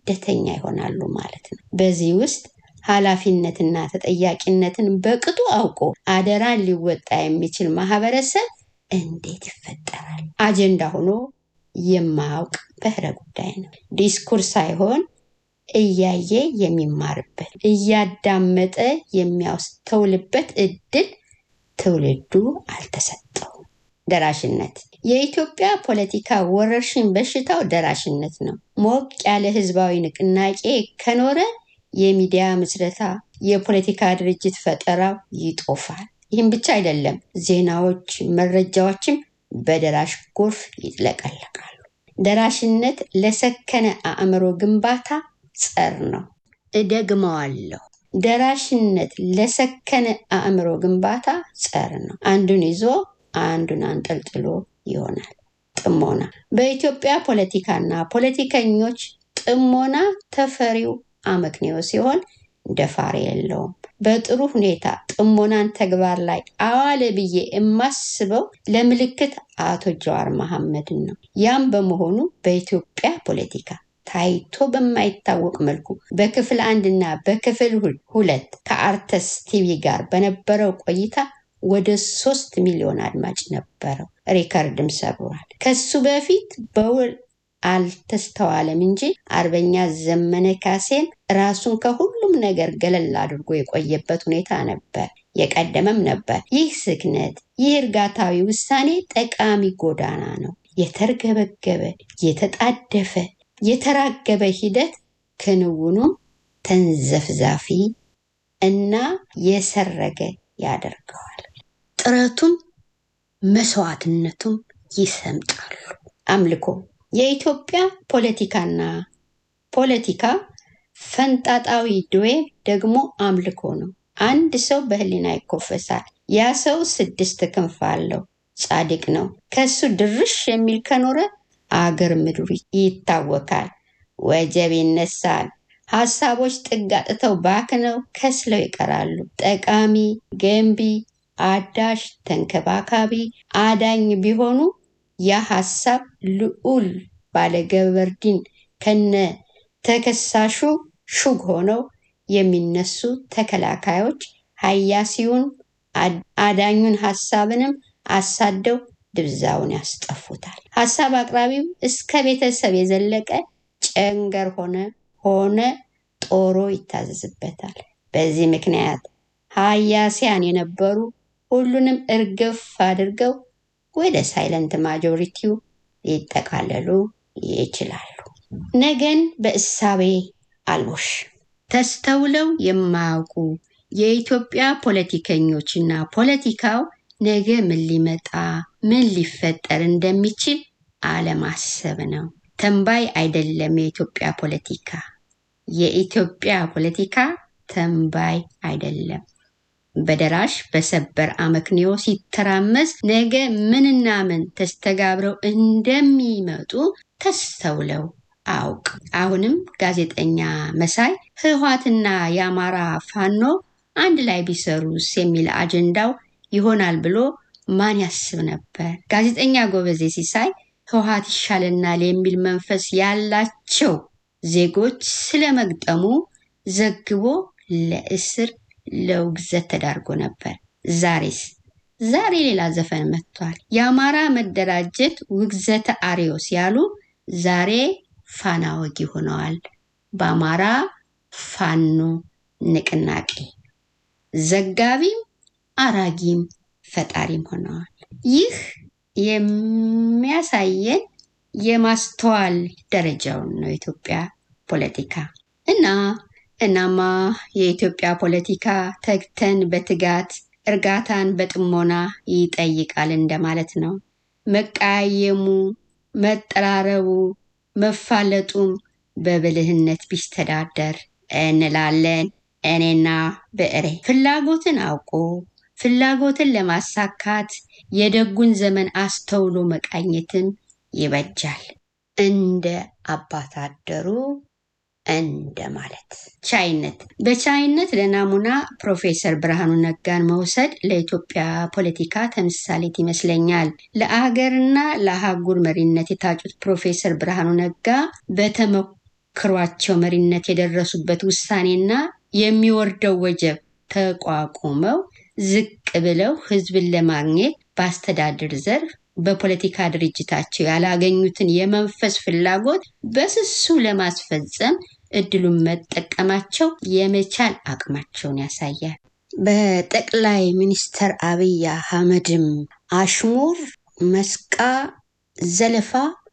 ስደተኛ ይሆናሉ ማለት ነው። በዚህ ውስጥ ኃላፊነትና ተጠያቂነትን በቅጡ አውቆ አደራን ሊወጣ የሚችል ማህበረሰብ እንዴት ይፈጠራል? አጀንዳ ሆኖ የማያውቅ በህረ ጉዳይ ነው። ዲስኩር ሳይሆን እያየ የሚማርበት እያዳመጠ የሚያስተውልበት እድል ትውልዱ አልተሰጠውም። ደራሽነት የኢትዮጵያ ፖለቲካ ወረርሽኝ በሽታው ደራሽነት ነው። ሞቅ ያለ ህዝባዊ ንቅናቄ ከኖረ የሚዲያ ምስረታ፣ የፖለቲካ ድርጅት ፈጠራው ይጦፋል። ይህም ብቻ አይደለም፣ ዜናዎች፣ መረጃዎችም በደራሽ ጎርፍ ይጥለቀለቃሉ። ደራሽነት ለሰከነ አእምሮ ግንባታ ጸር ነው። እደግመዋለሁ። ደራሽነት ለሰከነ አእምሮ ግንባታ ጸር ነው። አንዱን ይዞ አንዱን አንጠልጥሎ ይሆናል። ጥሞና በኢትዮጵያ ፖለቲካና ፖለቲከኞች ጥሞና ተፈሪው አመክንዮ ሲሆን ደፋር የለውም። በጥሩ ሁኔታ ጥሞናን ተግባር ላይ አዋለ ብዬ የማስበው ለምልክት አቶ ጀዋር መሐመድን ነው። ያም በመሆኑ በኢትዮጵያ ፖለቲካ ታይቶ በማይታወቅ መልኩ በክፍል አንድና በክፍል ሁለት ከአርተስ ቲቪ ጋር በነበረው ቆይታ ወደ ሶስት ሚሊዮን አድማጭ ነበረው። ሪከርድም ሰብሯል። ከሱ በፊት በውል አልተስተዋለም እንጂ አርበኛ ዘመነ ካሴን ራሱን ከሁሉም ነገር ገለል አድርጎ የቆየበት ሁኔታ ነበር፣ የቀደመም ነበር። ይህ ስክነት፣ ይህ እርጋታዊ ውሳኔ ጠቃሚ ጎዳና ነው። የተርገበገበ፣ የተጣደፈ፣ የተራገበ ሂደት ክንውኑም ተንዘፍዛፊ እና የሰረገ ያደርገዋል። ጥረቱም መስዋዕትነቱም ይሰምጣሉ። አምልኮ የኢትዮጵያ ፖለቲካና ፖለቲካ ፈንጣጣዊ ድዌ ደግሞ አምልኮ ነው። አንድ ሰው በህሊና ይኮፈሳል። ያ ሰው ስድስት ክንፍ አለው፣ ጻድቅ ነው። ከሱ ድርሽ የሚል ከኖረ አገር ምድሩ ይታወካል፣ ወጀብ ይነሳል። ሀሳቦች ጥግ አጥተው ባክነው ከስለው ይቀራሉ። ጠቃሚ፣ ገንቢ፣ አዳሽ፣ ተንከባካቢ፣ አዳኝ ቢሆኑ ያ ሀሳብ ልዑል ባለገበርዲን ከነ ተከሳሹ ሹግ ሆነው የሚነሱ ተከላካዮች ሀያሲውን አዳኙን ሀሳብንም አሳደው ድብዛውን ያስጠፉታል። ሀሳብ አቅራቢው እስከ ቤተሰብ የዘለቀ ጨንገር ሆነ ሆነ ጦሮ ይታዘዝበታል። በዚህ ምክንያት ሀያሲያን የነበሩ ሁሉንም እርግፍ አድርገው ወደ ሳይለንት ማጆሪቲው ሊጠቃለሉ ይችላሉ። ነገን በእሳቤ አልቦሽ ተስተውለው የማያውቁ የኢትዮጵያ ፖለቲከኞችና ፖለቲካው ነገ ምን ሊመጣ ምን ሊፈጠር እንደሚችል አለማሰብ ነው። ተንባይ አይደለም የኢትዮጵያ ፖለቲካ። የኢትዮጵያ ፖለቲካ ተንባይ አይደለም። በደራሽ በሰበር አመክንዮ ሲተራመስ ነገ ምንና ምን ተስተጋብረው እንደሚመጡ ተስተውለው አውቅ። አሁንም ጋዜጠኛ መሳይ ህወሓትና የአማራ ፋኖ አንድ ላይ ቢሰሩስ የሚል አጀንዳው ይሆናል ብሎ ማን ያስብ ነበር? ጋዜጠኛ ጎበዜ ሲሳይ ህወሓት ይሻለናል የሚል መንፈስ ያላቸው ዜጎች ስለመግጠሙ ዘግቦ ለእስር ለውግዘት ተዳርጎ ነበር። ዛሬስ ዛሬ ሌላ ዘፈን መጥቷል። የአማራ መደራጀት ውግዘተ አሪዮስ ያሉ ዛሬ ፋና ወጊ ሆነዋል። በአማራ ፋኖ ንቅናቄ ዘጋቢም አራጊም ፈጣሪም ሆነዋል። ይህ የሚያሳየን የማስተዋል ደረጃውን ነው የኢትዮጵያ ፖለቲካ እና እናማ የኢትዮጵያ ፖለቲካ ተግተን በትጋት እርጋታን በጥሞና ይጠይቃል እንደማለት ነው። መቀያየሙ፣ መጠራረቡ፣ መፋለጡም በብልህነት ቢስተዳደር እንላለን። እኔና ብዕሬ ፍላጎትን አውቆ ፍላጎትን ለማሳካት የደጉን ዘመን አስተውሎ መቃኘትም ይበጃል። እንደ አባታደሩ እንደ ማለት ቻይነት በቻይነት ለናሙና ፕሮፌሰር ብርሃኑ ነጋን መውሰድ ለኢትዮጵያ ፖለቲካ ተምሳሌት ይመስለኛል። ለአገርና ለአህጉር መሪነት የታጩት ፕሮፌሰር ብርሃኑ ነጋ በመክሯቸው መሪነት የደረሱበት ውሳኔና የሚወርደው ወጀብ ተቋቁመው ዝቅ ብለው ህዝብን ለማግኘት በአስተዳደር ዘርፍ በፖለቲካ ድርጅታቸው ያላገኙትን የመንፈስ ፍላጎት በስሱ ለማስፈጸም እድሉን መጠቀማቸው የመቻል አቅማቸውን ያሳያል። በጠቅላይ ሚኒስትር አብይ አህመድም አሽሙር፣ መስቃ፣ ዘለፋ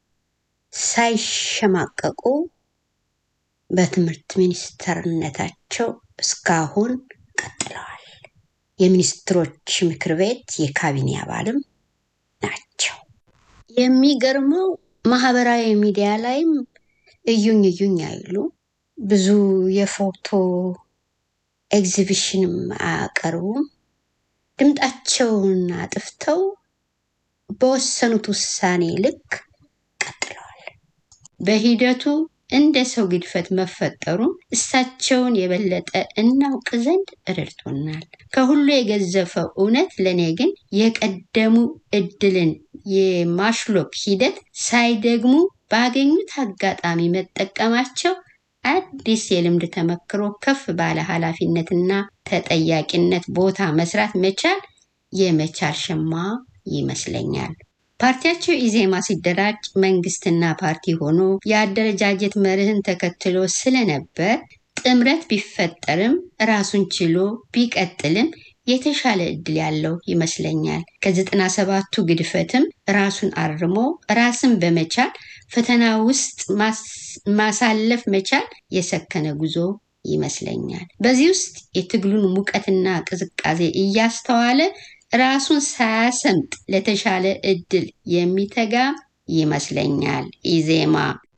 ሳይሸማቀቁ በትምህርት ሚኒስተርነታቸው እስካሁን ቀጥለዋል። የሚኒስትሮች ምክር ቤት የካቢኔ አባልም ናቸው። የሚገርመው ማህበራዊ ሚዲያ ላይም እዩኝ እዩኝ አይሉ ብዙ የፎቶ ኤግዚቢሽንም አያቀርቡም። ድምጣቸውን አጥፍተው በወሰኑት ውሳኔ ልክ ቀጥለዋል። በሂደቱ እንደ ሰው ግድፈት መፈጠሩን እሳቸውን የበለጠ እናውቅ ዘንድ ረድቶናል። ከሁሉ የገዘፈው እውነት ለእኔ ግን የቀደሙ እድልን የማሽሎክ ሂደት ሳይደግሙ ባገኙት አጋጣሚ መጠቀማቸው አዲስ የልምድ ተመክሮ ከፍ ባለ ኃላፊነትና ተጠያቂነት ቦታ መስራት መቻል የመቻል ሸማ ይመስለኛል። ፓርቲያቸው ኢዜማ ሲደራጅ መንግስትና ፓርቲ ሆኖ የአደረጃጀት መርህን ተከትሎ ስለነበር ጥምረት ቢፈጠርም ራሱን ችሎ ቢቀጥልም የተሻለ እድል ያለው ይመስለኛል። ከዘጠና ሰባቱ ግድፈትም ራሱን አርሞ ራስን በመቻል ፈተና ውስጥ ማሳለፍ መቻል የሰከነ ጉዞ ይመስለኛል። በዚህ ውስጥ የትግሉን ሙቀትና ቅዝቃዜ እያስተዋለ ራሱን ሳያሰምጥ ለተሻለ እድል የሚተጋ ይመስለኛል። ኢዜማ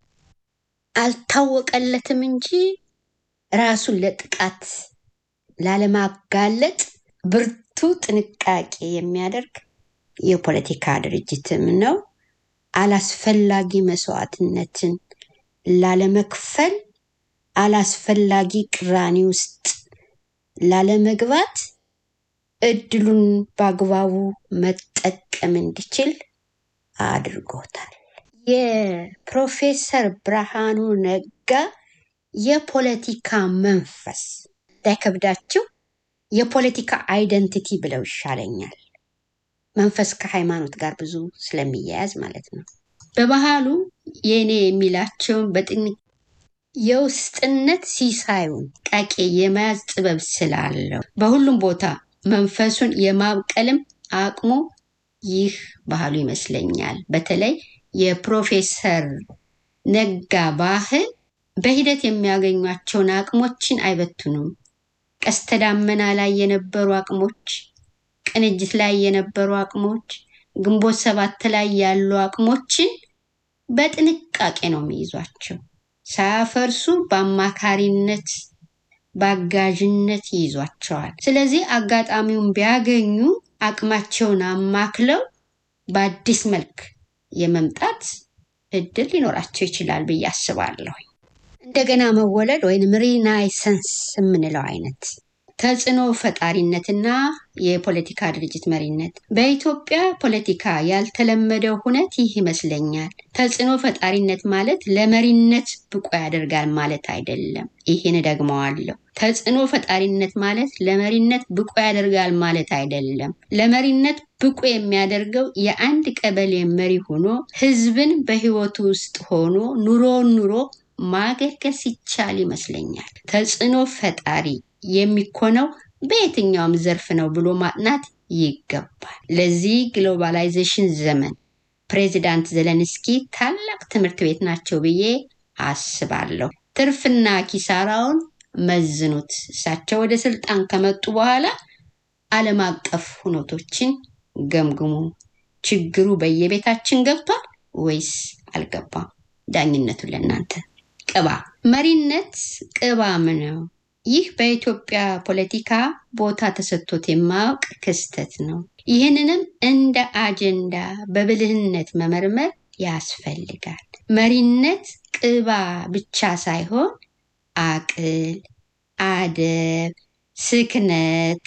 አልታወቀለትም እንጂ ራሱን ለጥቃት ላለማጋለጥ ብርቱ ጥንቃቄ የሚያደርግ የፖለቲካ ድርጅትም ነው። አላስፈላጊ መስዋዕትነትን ላለመክፈል፣ አላስፈላጊ ቅራኔ ውስጥ ላለመግባት እድሉን በአግባቡ መጠቀም እንዲችል አድርጎታል። የፕሮፌሰር ብርሃኑ ነጋ የፖለቲካ መንፈስ እንዳይከብዳችሁ የፖለቲካ አይደንቲቲ ብለው ይሻለኛል። መንፈስ ከሃይማኖት ጋር ብዙ ስለሚያያዝ ማለት ነው። በባህሉ የእኔ የሚላቸውን በጥን የውስጥነት ሲሳዩን ቃቄ የመያዝ ጥበብ ስላለው በሁሉም ቦታ መንፈሱን የማብቀልም አቅሙ ይህ ባህሉ ይመስለኛል። በተለይ የፕሮፌሰር ነጋ ባህል በሂደት የሚያገኟቸውን አቅሞችን አይበትኑም። ቀስተ ዳመና ላይ የነበሩ አቅሞች፣ ቅንጅት ላይ የነበሩ አቅሞች፣ ግንቦት ሰባት ላይ ያሉ አቅሞችን በጥንቃቄ ነው የሚይዟቸው። ሳያፈርሱ በአማካሪነት በአጋዥነት ይይዟቸዋል። ስለዚህ አጋጣሚውን ቢያገኙ አቅማቸውን አማክለው በአዲስ መልክ የመምጣት እድል ሊኖራቸው ይችላል ብዬ አስባለሁ። እንደገና መወለድ ወይም ሪናይሰንስ የምንለው አይነት ተጽዕኖ ፈጣሪነትና የፖለቲካ ድርጅት መሪነት በኢትዮጵያ ፖለቲካ ያልተለመደው ሁነት ይህ ይመስለኛል። ተጽዕኖ ፈጣሪነት ማለት ለመሪነት ብቁ ያደርጋል ማለት አይደለም። ይህን ደግመዋለሁ። ተጽዕኖ ፈጣሪነት ማለት ለመሪነት ብቁ ያደርጋል ማለት አይደለም። ለመሪነት ብቁ የሚያደርገው የአንድ ቀበሌ መሪ ሆኖ ህዝብን በህይወቱ ውስጥ ሆኖ ኑሮን ኑሮ ማገልገል ሲቻል ይመስለኛል። ተጽዕኖ ፈጣሪ የሚኮነው በየትኛውም ዘርፍ ነው ብሎ ማጥናት ይገባል። ለዚህ ግሎባላይዜሽን ዘመን ፕሬዚዳንት ዘለንስኪ ታላቅ ትምህርት ቤት ናቸው ብዬ አስባለሁ። ትርፍና ኪሳራውን መዝኑት። እሳቸው ወደ ስልጣን ከመጡ በኋላ ዓለም አቀፍ ሁነቶችን ገምግሙ። ችግሩ በየቤታችን ገብቷል ወይስ አልገባም? ዳኝነቱን ለእናንተ። ቅባ መሪነት ቅባም ነው። ይህ በኢትዮጵያ ፖለቲካ ቦታ ተሰጥቶት የማያውቅ ክስተት ነው። ይህንንም እንደ አጀንዳ በብልህነት መመርመር ያስፈልጋል። መሪነት ቅባ ብቻ ሳይሆን አቅል፣ አደብ፣ ስክነት፣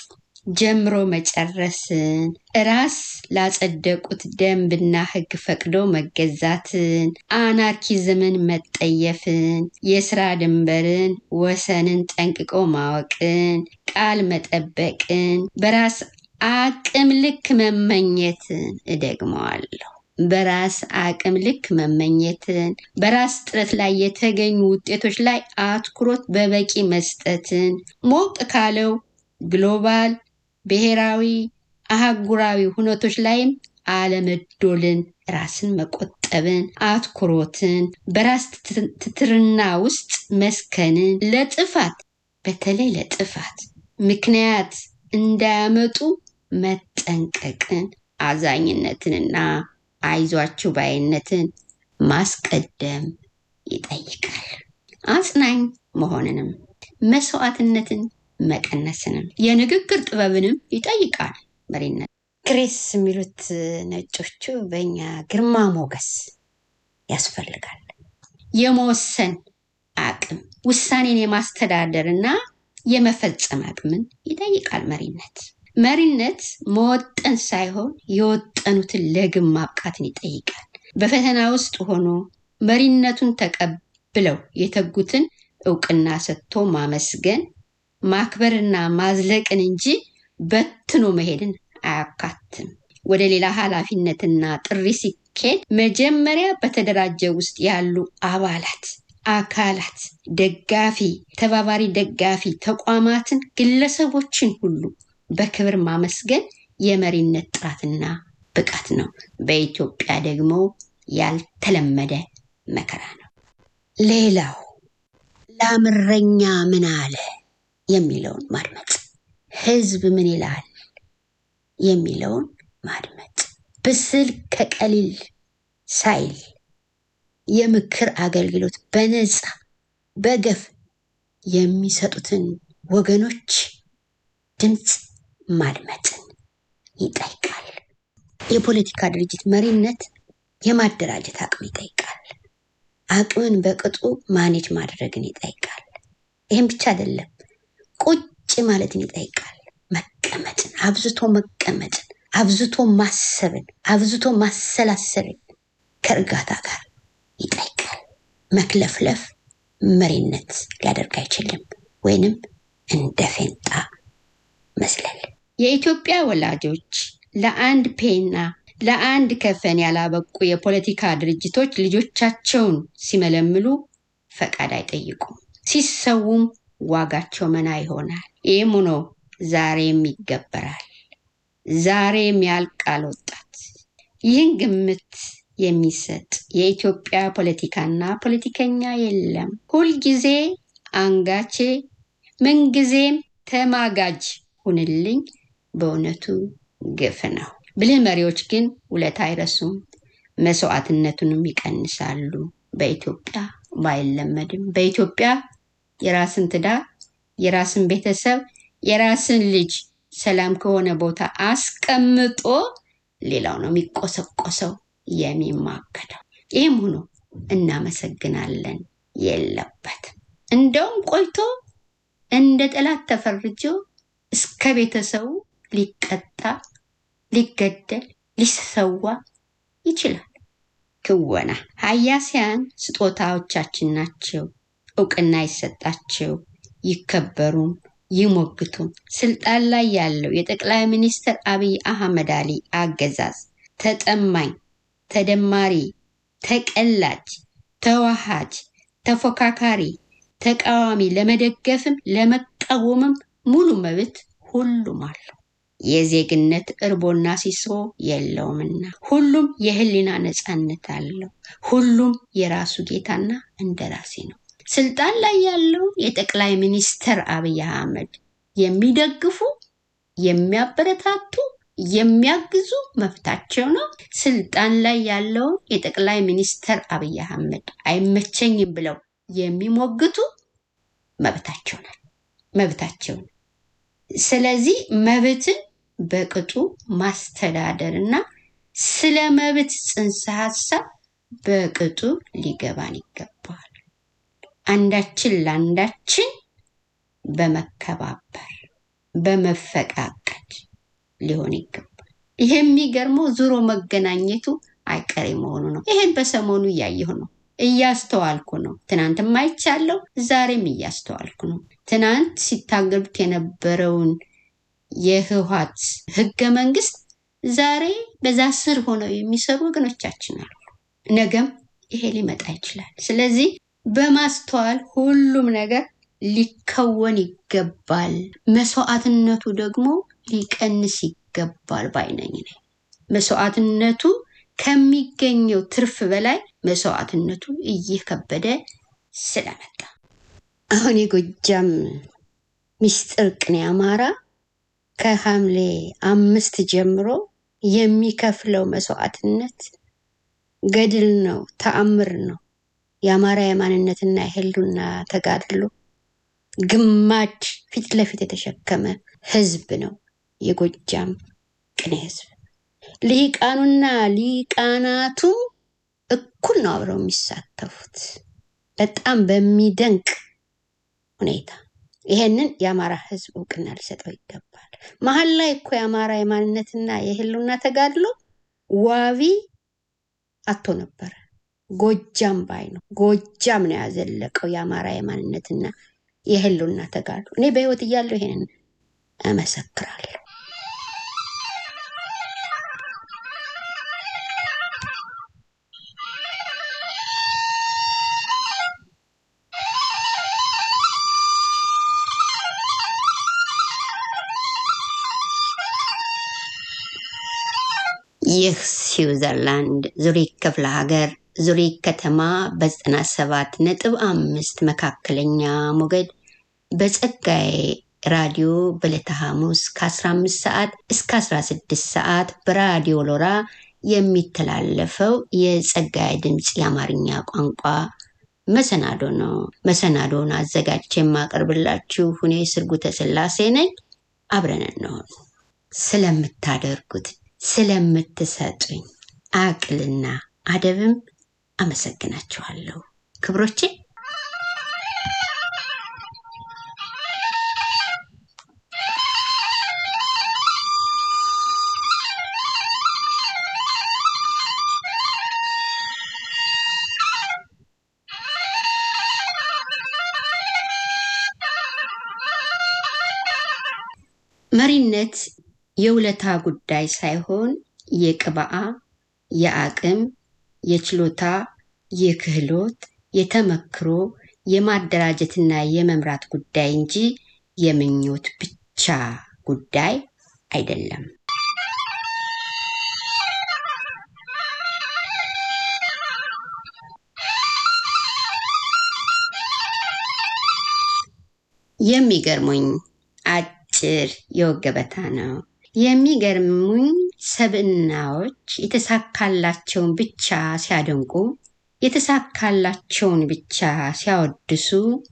ጀምሮ መጨረስን፣ ራስ ላጸደቁት ደንብና ሕግ ፈቅዶ መገዛትን፣ አናርኪዝምን መጠየፍን፣ የስራ ድንበርን ወሰንን ጠንቅቆ ማወቅን፣ ቃል መጠበቅን፣ በራስ አቅም ልክ መመኘትን እደግመዋለሁ። በራስ አቅም ልክ መመኘትን፣ በራስ ጥረት ላይ የተገኙ ውጤቶች ላይ አትኩሮት በበቂ መስጠትን፣ ሞቅ ካለው ግሎባል ብሔራዊ፣ አህጉራዊ ሁነቶች ላይም አለመዶልን፣ ራስን መቆጠብን፣ አትኩሮትን፣ በራስ ትትርና ውስጥ መስከንን፣ ለጥፋት በተለይ ለጥፋት ምክንያት እንዳያመጡ መጠንቀቅን፣ አዛኝነትንና አይዟችሁ ባይነትን ማስቀደም ይጠይቃል። አጽናኝ መሆንንም መስዋዕትነትን መቀነስንም የንግግር ጥበብንም ይጠይቃል። መሪነት ግሬስ የሚሉት ነጮቹ በእኛ ግርማ ሞገስ ያስፈልጋል። የመወሰን አቅም፣ ውሳኔን የማስተዳደር እና የመፈጸም አቅምን ይጠይቃል መሪነት። መሪነት መወጠን ሳይሆን የወጠኑትን ለግብ ማብቃትን ይጠይቃል። በፈተና ውስጥ ሆኖ መሪነቱን ተቀብለው የተጉትን እውቅና ሰጥቶ ማመስገን ማክበርና ማዝለቅን እንጂ በትኖ መሄድን አያካትም። ወደ ሌላ ኃላፊነትና ጥሪ ሲኬድ መጀመሪያ በተደራጀ ውስጥ ያሉ አባላት፣ አካላት፣ ደጋፊ፣ ተባባሪ ደጋፊ ተቋማትን፣ ግለሰቦችን ሁሉ በክብር ማመስገን የመሪነት ጥራትና ብቃት ነው። በኢትዮጵያ ደግሞ ያልተለመደ መከራ ነው። ሌላው ላምረኛ ምን አለ የሚለውን ማድመጥ፣ ህዝብ ምን ይላል የሚለውን ማድመጥ፣ ብስል ከቀሊል ሳይል የምክር አገልግሎት በነፃ በገፍ የሚሰጡትን ወገኖች ድምፅ ማድመጥን ይጠይቃል። የፖለቲካ ድርጅት መሪነት የማደራጀት አቅም ይጠይቃል። አቅምን በቅጡ ማኔጅ ማድረግን ይጠይቃል። ይህም ብቻ አይደለም፣ ቁጭ ማለትን ይጠይቃል። መቀመጥን፣ አብዝቶ መቀመጥን፣ አብዝቶ ማሰብን፣ አብዝቶ ማሰላሰልን ከእርጋታ ጋር ይጠይቃል። መክለፍለፍ መሪነት ሊያደርግ አይችልም፣ ወይንም እንደ ፌንጣ መዝለል። የኢትዮጵያ ወላጆች ለአንድ ፔና ለአንድ ከፈን ያላበቁ የፖለቲካ ድርጅቶች ልጆቻቸውን ሲመለምሉ ፈቃድ አይጠይቁም። ሲሰውም ዋጋቸው መና ይሆናል። ይህም ሆኖ ዛሬም ይገበራል። ዛሬም ያልቃል ወጣት። ይህን ግምት የሚሰጥ የኢትዮጵያ ፖለቲካና ፖለቲከኛ የለም። ሁልጊዜ አንጋቼ፣ ምንጊዜም ተማጋጅ ሁንልኝ በእውነቱ ግፍ ነው። ብልህ መሪዎች ግን ውለታ አይረሱም፣ መስዋዕትነቱንም ይቀንሳሉ። በኢትዮጵያ ባይለመድም በኢትዮጵያ የራስን ትዳር፣ የራስን ቤተሰብ፣ የራስን ልጅ ሰላም ከሆነ ቦታ አስቀምጦ ሌላው ነው የሚቆሰቆሰው የሚማገደው። ይህም ሆኖ እናመሰግናለን የለበትም። እንደውም ቆይቶ እንደ ጠላት ተፈርጆ እስከ ቤተሰቡ ሊቀጣ ሊገደል ሊሰዋ ይችላል። ክወና ሀያሲያን ስጦታዎቻችን ናቸው። እውቅና ይሰጣቸው፣ ይከበሩም፣ ይሞግቱም። ስልጣን ላይ ያለው የጠቅላይ ሚኒስትር አብይ አህመድ አሊ አገዛዝ ተጠማኝ፣ ተደማሪ፣ ተቀላጅ፣ ተዋሃጅ፣ ተፎካካሪ፣ ተቃዋሚ ለመደገፍም ለመቃወምም ሙሉ መብት ሁሉም አለው። የዜግነት እርቦና ሲሶ የለውምና ሁሉም የህሊና ነፃነት አለው። ሁሉም የራሱ ጌታና እንደራሴ ነው። ስልጣን ላይ ያለው የጠቅላይ ሚኒስትር አብይ አህመድ የሚደግፉ፣ የሚያበረታቱ፣ የሚያግዙ መብታቸው ነው። ስልጣን ላይ ያለው የጠቅላይ ሚኒስትር አብይ አህመድ አይመቸኝም ብለው የሚሞግቱ መብታቸው ነው መብታቸው ነው። ስለዚህ መብትን በቅጡ ማስተዳደር እና ስለ መብት ጽንሰ ሀሳብ በቅጡ ሊገባን ይገባል። አንዳችን ለአንዳችን በመከባበር በመፈቃቀድ ሊሆን ይገባል። ይሄ የሚገርመው ዙሮ መገናኘቱ አይቀሬ መሆኑ ነው። ይሄን በሰሞኑ እያየሁ ነው፣ እያስተዋልኩ ነው። ትናንትም አይቻለሁ፣ ዛሬም እያስተዋልኩ ነው። ትናንት ሲታገሉት የነበረውን የህወሓት ህገ መንግስት ዛሬ በዛ ስር ሆነው የሚሰሩ ወገኖቻችን አሉ። ነገም ይሄ ሊመጣ ይችላል። ስለዚህ በማስተዋል ሁሉም ነገር ሊከወን ይገባል። መስዋዕትነቱ ደግሞ ሊቀንስ ይገባል ባይነኝ ነኝ። መስዋዕትነቱ ከሚገኘው ትርፍ በላይ መስዋዕትነቱ እየከበደ ስለመጣ አሁን የጎጃም ሚስጥር ቅኔ አማራ ከሐምሌ አምስት ጀምሮ የሚከፍለው መስዋዕትነት ገድል ነው፣ ተአምር ነው። የአማራ የማንነትና የህሉና ተጋድሎ ግማድ ፊት ለፊት የተሸከመ ህዝብ ነው የጎጃም ቅኔ ህዝብ። ሊቃኑና ሊቃናቱም እኩል ነው አብረው የሚሳተፉት በጣም በሚደንቅ ሁኔታ። ይሄንን የአማራ ህዝብ እውቅና ሊሰጠው ይገባል። መሀል ላይ እኮ የአማራ የማንነትና የህልውና ተጋድሎ ዋቢ አቶ ነበረ። ጎጃም ባይ ነው። ጎጃም ነው ያዘለቀው የአማራ የማንነትና የህልውና ተጋድሎ። እኔ በህይወት እያለሁ ይሄንን እመሰክራለሁ። ይህ ስዊዘርላንድ ዙሪክ ክፍለ ሀገር ዙሪክ ከተማ በዘጠና ሰባት ነጥብ አምስት መካከለኛ ሞገድ በጸጋዬ ራዲዮ በዕለተ ሐሙስ ከ15 ሰዓት እስከ 16 ሰዓት በራዲዮ ሎራ የሚተላለፈው የጸጋዬ ድምፅ የአማርኛ ቋንቋ መሰናዶ ነው። መሰናዶውን አዘጋጅቼ የማቀርብላችሁ እኔ ስርጉተ ስላሴ ነኝ። አብረን እንሆን። ስለምታደርጉት ስለምትሰጡኝ አቅልና አደብም አመሰግናችኋለሁ ክብሮቼ። መሪነት የውለታ ጉዳይ ሳይሆን የቅብአ፣ የአቅም፣ የችሎታ፣ የክህሎት፣ የተመክሮ፣ የማደራጀትና የመምራት ጉዳይ እንጂ የምኞት ብቻ ጉዳይ አይደለም። የሚገርሙኝ አጭር የወግ ገበታ ነው። የሚገርሙኝ ሰብዕናዎች የተሳካላቸውን ብቻ ሲያደንቁ፣ የተሳካላቸውን ብቻ ሲያወድሱ፣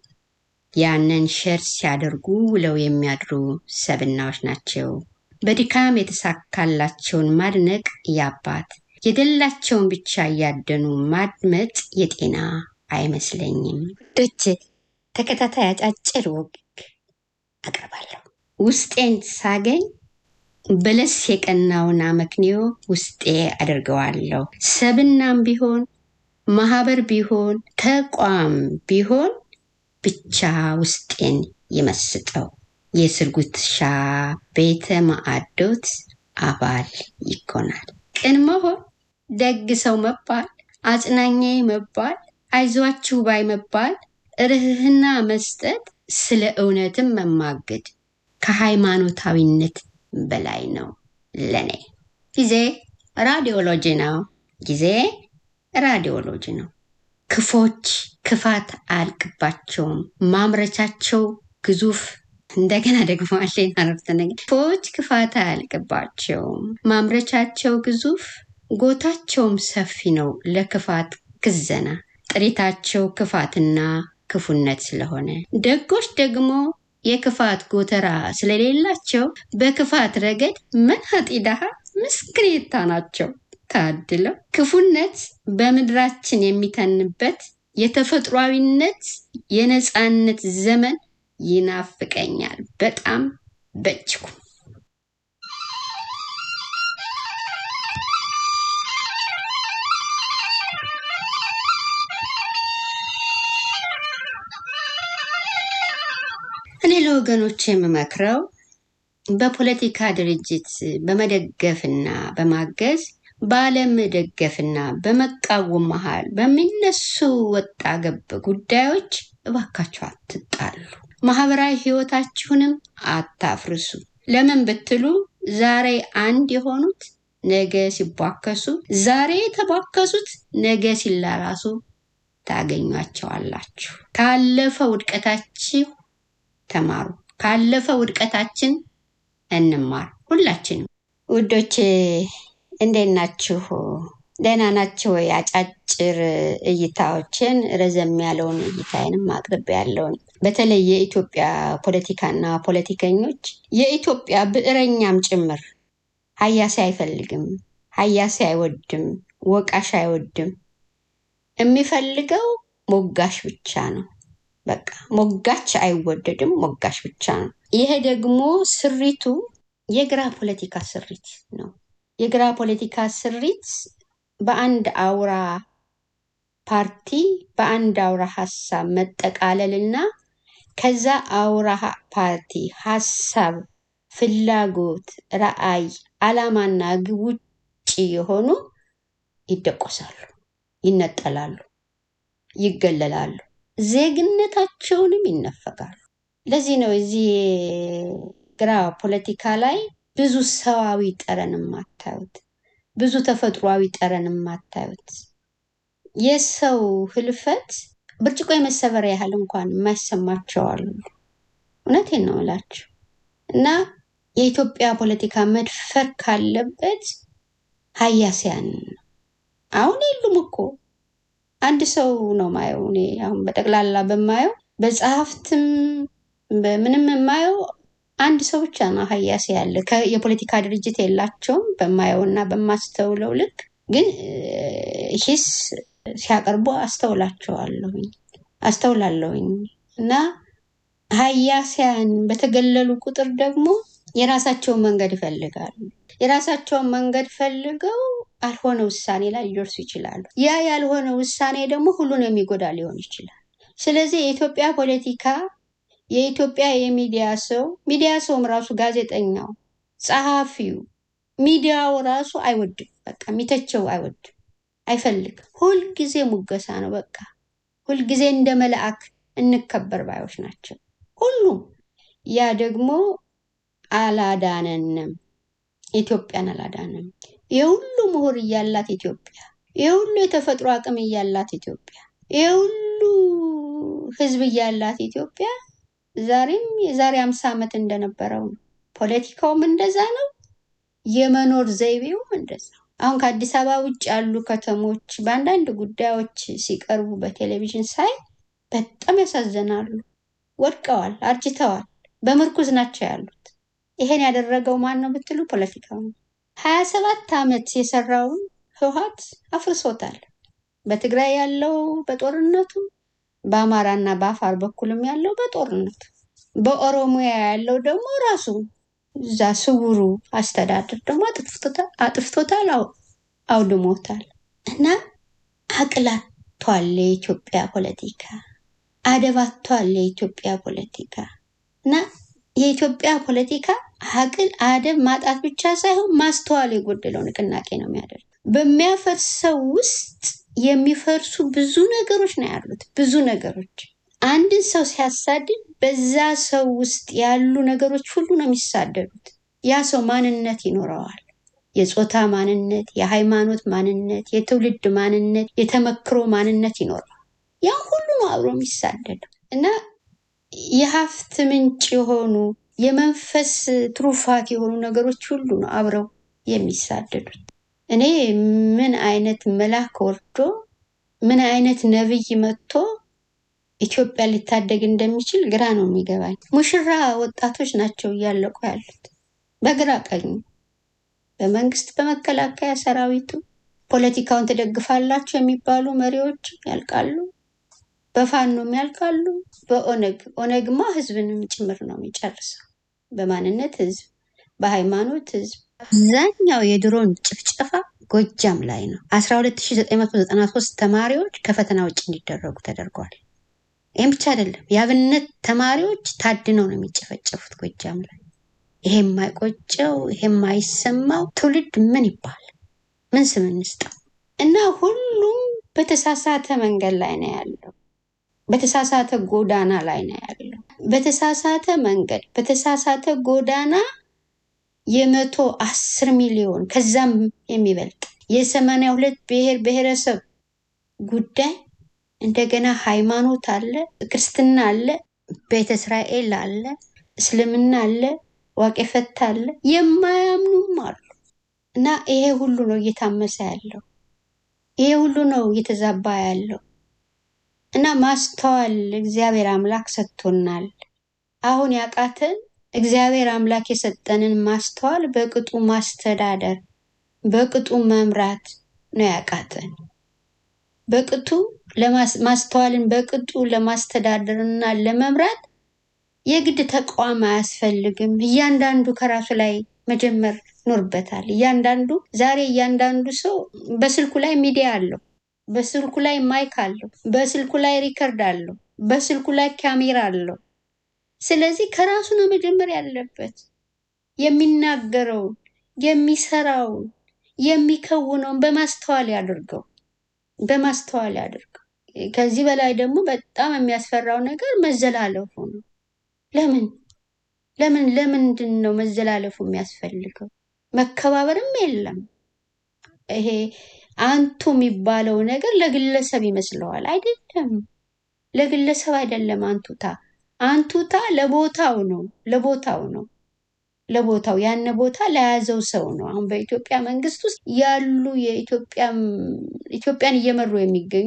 ያንን ሸር ሲያደርጉ ውለው የሚያድሩ ሰብዕናዎች ናቸው። በድካም የተሳካላቸውን ማድነቅ የአባት የደላቸውን ብቻ እያደኑ ማድመጥ የጤና አይመስለኝም። ዶች ተከታታይ አጫጭር ወግ አቀርባለሁ። ውስጤን ሳገኝ በለስ የቀናውን አመክንዮ ውስጤ አደርገዋለሁ። ሰብናም ቢሆን ማህበር ቢሆን ተቋም ቢሆን ብቻ ውስጤን ይመስጠው። የስርጉትሻ ቤተ ማዕዶት አባል ይኮናል። ቅን መሆን፣ ደግ ሰው መባል፣ አጽናኜ መባል፣ አይዟችሁ ባይ መባል፣ ርህርህና መስጠት፣ ስለ እውነትም መማገድ ከሃይማኖታዊነት በላይ ነው ለኔ። ጊዜ ራዲዮሎጂ ነው። ጊዜ ራዲዮሎጂ ነው። ክፎች ክፋት አያልቅባቸውም። ማምረቻቸው ግዙፍ እንደገና ደግሞ አለኝ አረፍተ ነገር ክፎች ክፋት አያልቅባቸውም። ማምረቻቸው ግዙፍ ጎታቸውም ሰፊ ነው ለክፋት ክዘና ጥሪታቸው ክፋትና ክፉነት ስለሆነ ደጎች ደግሞ የክፋት ጎተራ ስለሌላቸው በክፋት ረገድ መናጢ ድሃ ምስክሬታ ናቸው። ታድለው ክፉነት በምድራችን የሚተንበት የተፈጥሯዊነት የነፃነት ዘመን ይናፍቀኛል በጣም በእጅጉ። እኔ ለወገኖች የምመክረው በፖለቲካ ድርጅት በመደገፍና በማገዝ ባለመደገፍና በመቃወም መሃል በሚነሱ ወጣ ገብ ጉዳዮች እባካችሁ አትጣሉ። ማህበራዊ ህይወታችሁንም አታፍርሱ። ለምን ብትሉ ዛሬ አንድ የሆኑት ነገ ሲቧከሱ፣ ዛሬ የተቧከሱት ነገ ሲላላሱ ታገኟቸዋላችሁ። ካለፈ ውድቀታችሁ ተማሩ። ካለፈ ውድቀታችን እንማር። ሁላችንም ውዶቼ እንዴት ናችሁ? ደህና ናችሁ ወይ? አጫጭር እይታዎችን ረዘም ያለውን እይታዬንም አቅርቤ ያለውን በተለይ የኢትዮጵያ ፖለቲካና ፖለቲከኞች የኢትዮጵያ ብዕረኛም ጭምር ሀያሲ አይፈልግም፣ ሀያሲ አይወድም፣ ወቃሽ አይወድም። የሚፈልገው ሞጋሽ ብቻ ነው። በቃ ሞጋች አይወደድም፣ ሞጋሽ ብቻ ነው። ይሄ ደግሞ ስሪቱ የግራ ፖለቲካ ስሪት ነው። የግራ ፖለቲካ ስሪት በአንድ አውራ ፓርቲ በአንድ አውራ ሀሳብ መጠቃለልና ከዛ አውራ ፓርቲ ሀሳብ፣ ፍላጎት፣ ረአይ፣ አላማና ግብ ውጭ የሆኑ ይደቆሳሉ፣ ይነጠላሉ፣ ይገለላሉ፣ ዜግነታቸውንም ይነፈጋሉ። ለዚህ ነው እዚህ ግራ ፖለቲካ ላይ ብዙ ሰዋዊ ጠረን የማታዩት፣ ብዙ ተፈጥሯዊ ጠረን የማታዩት የሰው ህልፈት ብርጭቆ የመሰበር ያህል እንኳን የማይሰማቸው አሉ። እውነቴን ነው እላችሁ እና የኢትዮጵያ ፖለቲካ መድፈር ካለበት ሀያሲያን ነው። አሁን የሉም እኮ አንድ ሰው ነው ማየው። እኔ አሁን በጠቅላላ በማየው በጸሐፍትም በምንም የማየው አንድ ሰው ብቻ ነው ሀያሲ ያለ። ከ- የፖለቲካ ድርጅት የላቸውም በማየው እና በማስተውለው ልክ ግን ሂስ ሲያቀርቡ አስተውላቸዋለሁኝ አስተውላለሁኝ እና ሀያሲያን በተገለሉ ቁጥር ደግሞ የራሳቸውን መንገድ ይፈልጋሉ። የራሳቸውን መንገድ ፈልገው አልሆነ ውሳኔ ላይ ሊደርሱ ይችላሉ። ያ ያልሆነ ውሳኔ ደግሞ ሁሉን የሚጎዳ ሊሆን ይችላል። ስለዚህ የኢትዮጵያ ፖለቲካ የኢትዮጵያ የሚዲያ ሰው ሚዲያ ሰውም ራሱ ጋዜጠኛው፣ ጸሐፊው፣ ሚዲያው ራሱ አይወድም። በቃ የሚተቸው አይወድም፣ አይፈልግም። ሁልጊዜ ሙገሳ ነው። በቃ ሁልጊዜ እንደ መልአክ እንከበር ባዮች ናቸው ሁሉም። ያ ደግሞ አላዳነንም፣ ኢትዮጵያን አላዳነንም። የሁሉ ምሁር እያላት ኢትዮጵያ፣ የሁሉ የተፈጥሮ አቅም እያላት ኢትዮጵያ፣ የሁሉ ህዝብ እያላት ኢትዮጵያ ዛሬም የዛሬ አምሳ ዓመት እንደነበረው ነው። ፖለቲካውም እንደዛ ነው። የመኖር ዘይቤውም እንደዛ። አሁን ከአዲስ አበባ ውጭ ያሉ ከተሞች በአንዳንድ ጉዳዮች ሲቀርቡ በቴሌቪዥን ሳይ በጣም ያሳዝናሉ። ወድቀዋል፣ አርጅተዋል፣ በምርኩዝ ናቸው ያሉት። ይሄን ያደረገው ማን ነው ብትሉ ፖለቲካው ነው። ሀያ ሰባት ዓመት የሰራውን ህወሓት አፍርሶታል። በትግራይ ያለው በጦርነቱ በአማራና በአፋር በኩልም ያለው በጦርነቱ በኦሮሚያ ያለው ደግሞ ራሱ እዛ ስውሩ አስተዳደር ደግሞ አጥፍቶታል አጥፍቶታል፣ አው- አውድሞታል። እና አቅላቷል የኢትዮጵያ ፖለቲካ፣ አደባቷል የኢትዮጵያ ፖለቲካ እና የኢትዮጵያ ፖለቲካ አቅል አደብ ማጣት ብቻ ሳይሆን ማስተዋል የጎደለው ንቅናቄ ነው የሚያደርግ። በሚያፈርሰው ውስጥ የሚፈርሱ ብዙ ነገሮች ነው ያሉት። ብዙ ነገሮች አንድን ሰው ሲያሳድድ በዛ ሰው ውስጥ ያሉ ነገሮች ሁሉ ነው የሚሳደዱት። ያ ሰው ማንነት ይኖረዋል። የጾታ ማንነት፣ የሃይማኖት ማንነት፣ የትውልድ ማንነት፣ የተመክሮ ማንነት ይኖረዋል። ያ ሁሉ ነው አብሮ የሚሳደደው እና የሀብት ምንጭ የሆኑ የመንፈስ ትሩፋት የሆኑ ነገሮች ሁሉ ነው አብረው የሚሳደዱት። እኔ ምን አይነት መልአክ ወርዶ ምን አይነት ነብይ መጥቶ ኢትዮጵያ ሊታደግ እንደሚችል ግራ ነው የሚገባኝ። ሙሽራ ወጣቶች ናቸው እያለቁ ያሉት በግራ ቀኙ፣ በመንግስት በመከላከያ ሰራዊቱ፣ ፖለቲካውን ትደግፋላችሁ የሚባሉ መሪዎች ያልቃሉ፣ በፋኖም ያልቃሉ፣ በኦነግ ኦነግማ ህዝብንም ጭምር ነው የሚጨርሰው። በማንነት ህዝብ፣ በሃይማኖት ህዝብ። አብዛኛው የድሮን ጭፍጨፋ ጎጃም ላይ ነው። 12993 ተማሪዎች ከፈተና ውጭ እንዲደረጉ ተደርጓል። ይህም ብቻ አይደለም። የአብነት ተማሪዎች ታድነው ነው የሚጨፈጨፉት ጎጃም ላይ። ይሄ የማይቆጨው ይሄ የማይሰማው ትውልድ ምን ይባል? ምን ስም እንስጠው? እና ሁሉም በተሳሳተ መንገድ ላይ ነው ያለው። በተሳሳተ ጎዳና ላይ ነው ያለው። በተሳሳተ መንገድ በተሳሳተ ጎዳና የመቶ አስር ሚሊዮን ከዛም የሚበልጥ የሰማንያ ሁለት ብሔር ብሔረሰብ ጉዳይ እንደገና ሃይማኖት አለ፣ ክርስትና አለ፣ ቤተ እስራኤል አለ፣ እስልምና አለ፣ ዋቄ ፈታ አለ፣ የማያምኑም አሉ እና ይሄ ሁሉ ነው እየታመሰ ያለው። ይሄ ሁሉ ነው እየተዛባ ያለው እና ማስተዋል እግዚአብሔር አምላክ ሰጥቶናል። አሁን ያቃተን እግዚአብሔር አምላክ የሰጠንን ማስተዋል በቅጡ ማስተዳደር፣ በቅጡ መምራት ነው ያቃተን። በቅጡ ለማስ- ማስተዋልን በቅጡ ለማስተዳደር እና ለመምራት የግድ ተቋም አያስፈልግም። እያንዳንዱ ከራሱ ላይ መጀመር ይኖርበታል። እያንዳንዱ ዛሬ እያንዳንዱ ሰው በስልኩ ላይ ሚዲያ አለው፣ በስልኩ ላይ ማይክ አለው፣ በስልኩ ላይ ሪከርድ አለው፣ በስልኩ ላይ ካሜራ አለው። ስለዚህ ከራሱ ነው መጀመር ያለበት። የሚናገረውን፣ የሚሰራውን፣ የሚከውነውን በማስተዋል ያድርገው፣ በማስተዋል ያድርገው። ከዚህ በላይ ደግሞ በጣም የሚያስፈራው ነገር መዘላለፉ ነው። ለምን ለምን ለምንድን ነው መዘላለፉ የሚያስፈልገው? መከባበርም የለም። ይሄ አንቱ የሚባለው ነገር ለግለሰብ ይመስለዋል። አይደለም፣ ለግለሰብ አይደለም። አንቱታ አንቱታ ለቦታው ነው፣ ለቦታው ነው፣ ለቦታው ያን ቦታ ለያዘው ሰው ነው። አሁን በኢትዮጵያ መንግስት ውስጥ ያሉ የኢትዮጵያ ኢትዮጵያን እየመሩ የሚገኙ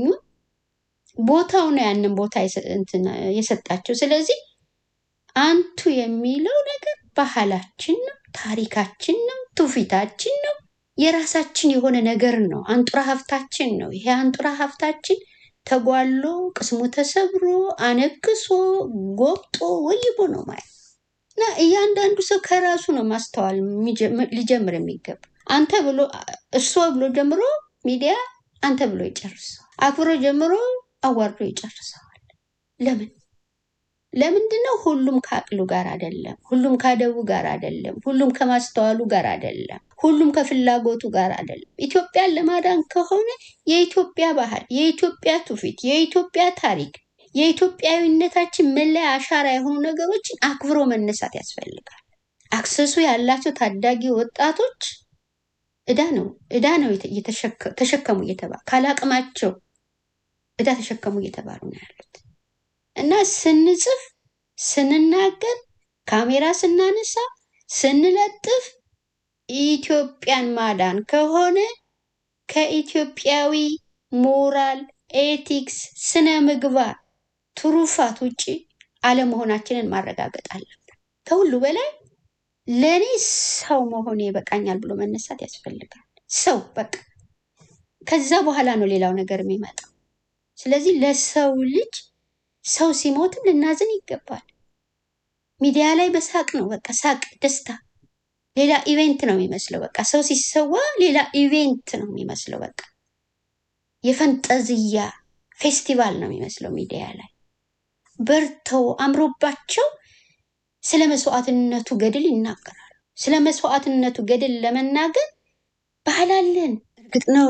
ቦታው ነው ያንን ቦታ የሰ- እንትን የሰጣቸው። ስለዚህ አንቱ የሚለው ነገር ባህላችን ነው፣ ታሪካችን ነው፣ ትውፊታችን ነው፣ የራሳችን የሆነ ነገር ነው። አንጡራ ሀብታችን ነው። ይሄ አንጡራ ሀብታችን ተጓሎ ቅስሙ ተሰብሮ አነክሶ ጎብጦ ወይቦ ነው ማለት እና እያንዳንዱ ሰው ከራሱ ነው ማስተዋል የሚጀምር- ሊጀምር የሚገባ አንተ ብሎ እርሶ ብሎ ጀምሮ ሚዲያ አንተ ብሎ ይጨርሰዋል። አክብሮ ጀምሮ አዋርዶ ይጨርሰዋል። ለምን ለምንድን ነው? ሁሉም ከአቅሉ ጋር አይደለም። ሁሉም ከአደቡ ጋር አይደለም። ሁሉም ከማስተዋሉ ጋር አይደለም። ሁሉም ከፍላጎቱ ጋር አይደለም። ኢትዮጵያን ለማዳን ከሆነ የኢትዮጵያ ባህል፣ የኢትዮጵያ ትውፊት፣ የኢትዮጵያ ታሪክ፣ የኢትዮጵያዊነታችን መለያ አሻራ የሆኑ ነገሮችን አክብሮ መነሳት ያስፈልጋል። አክሰሱ ያላቸው ታዳጊ ወጣቶች እዳ ነው እዳ ነው የተ- እየተሸከ- ተሸከሙ እየተባሉ ካላቅማቸው እዳ ተሸከሙ እየተባሉ ነው ያሉት። እና ስንጽፍ፣ ስንናገር፣ ካሜራ ስናነሳ፣ ስንለጥፍ ኢትዮጵያን ማዳን ከሆነ ከኢትዮጵያዊ ሞራል፣ ኤቲክስ፣ ስነ ምግባር፣ ትሩፋት ውጭ አለመሆናችንን ማረጋገጥ አለብን። ከሁሉ በላይ ለእኔ ሰው መሆኔ ይበቃኛል ብሎ መነሳት ያስፈልጋል። ሰው በቃ ከዛ በኋላ ነው ሌላው ነገር የሚመጣው። ስለዚህ ለሰው ልጅ ሰው ሲሞትም ልናዝን ይገባል። ሚዲያ ላይ በሳቅ ነው በቃ ሳቅ፣ ደስታ ሌላ ኢቬንት ነው የሚመስለው። በቃ ሰው ሲሰዋ ሌላ ኢቬንት ነው የሚመስለው። በቃ የፈንጠዝያ ፌስቲቫል ነው የሚመስለው ሚዲያ ላይ በርተው አምሮባቸው ስለ መስዋዕትነቱ ገድል ይናገራሉ። ስለ መስዋዕትነቱ ገድል ለመናገር ባህል አለን። እርግጥ ነው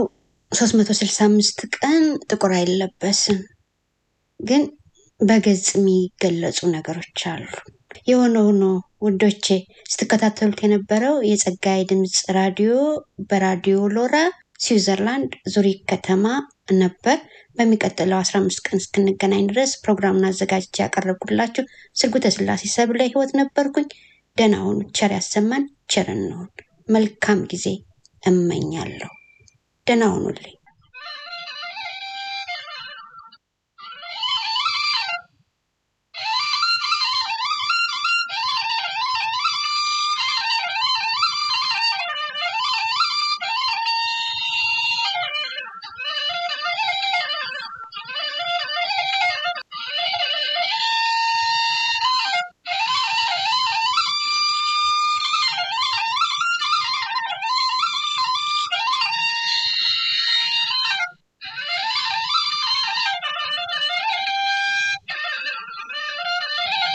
365 ቀን ጥቁር አይለበስም፣ ግን በገጽ የሚገለጹ ነገሮች አሉ። የሆነ ሆኖ ውዶቼ ስትከታተሉት የነበረው የጸጋዬ ድምፅ ራዲዮ በራዲዮ ሎራ ስዊዘርላንድ ዙሪክ ከተማ ነበር። በሚቀጥለው 15 ቀን እስክንገናኝ ድረስ ፕሮግራሙን አዘጋጅቼ ያቀረብኩላችሁ ስርጉተ ስላሴ ሰብለ ህይወት ነበርኩኝ። ደህና ሁኑ። ቸር ያሰማን፣ ቸር እንሁን። መልካም ጊዜ እመኛለሁ። ደህና ሁኑልኝ።